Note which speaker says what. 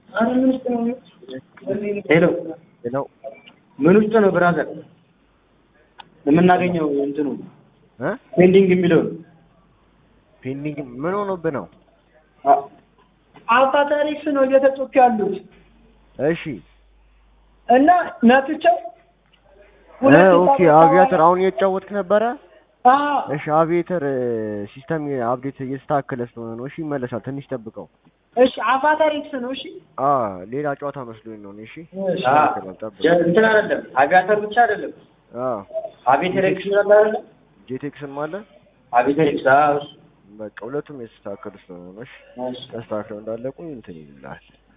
Speaker 1: ሄሎ
Speaker 2: ሌላው
Speaker 1: ምን ውስጥ ነው ብራዘር የምናገኘው እንትኑ
Speaker 2: እ
Speaker 1: ፔንዲንግ የሚለው
Speaker 2: ፔንዲንግ ምን ሆኖብህ ነው?
Speaker 3: አቫታሪክስ ነው እየተጮክ ያሉት
Speaker 2: እሺ
Speaker 3: እና ነትቸው
Speaker 2: እ ኦኬ አቪያተር አሁን እየተጫወትክ ነበረ?
Speaker 3: አዎ
Speaker 2: እሺ አቪዬተር ሲስተም አፕዴት እየተስተካከለ ስለሆነ ነው። እሺ ይመለሳል። ትንሽ ጠብቀው።
Speaker 3: እሺ አቫታሪክስ ነው እሺ
Speaker 2: አ ሌላ ጨዋታ መስሎኝ ነው። እኔ እሺ
Speaker 3: እሺ
Speaker 1: አ
Speaker 2: ጠብቅ።
Speaker 1: ጀ- እንትን አይደለም አቪያተር ብቻ አይደለም
Speaker 2: አ
Speaker 1: አቪቴሬክስ ነበር አይደለም
Speaker 2: ጄቴክስም አለ።
Speaker 1: አቪቴሬክስ አዎ እሱ
Speaker 2: በቃ ሁለቱም የተስተካከሉ ስለሆነ ነው። እሺ
Speaker 1: እሺ
Speaker 2: ተስተካክለው እንዳለቁ እንትን ይልልሃል።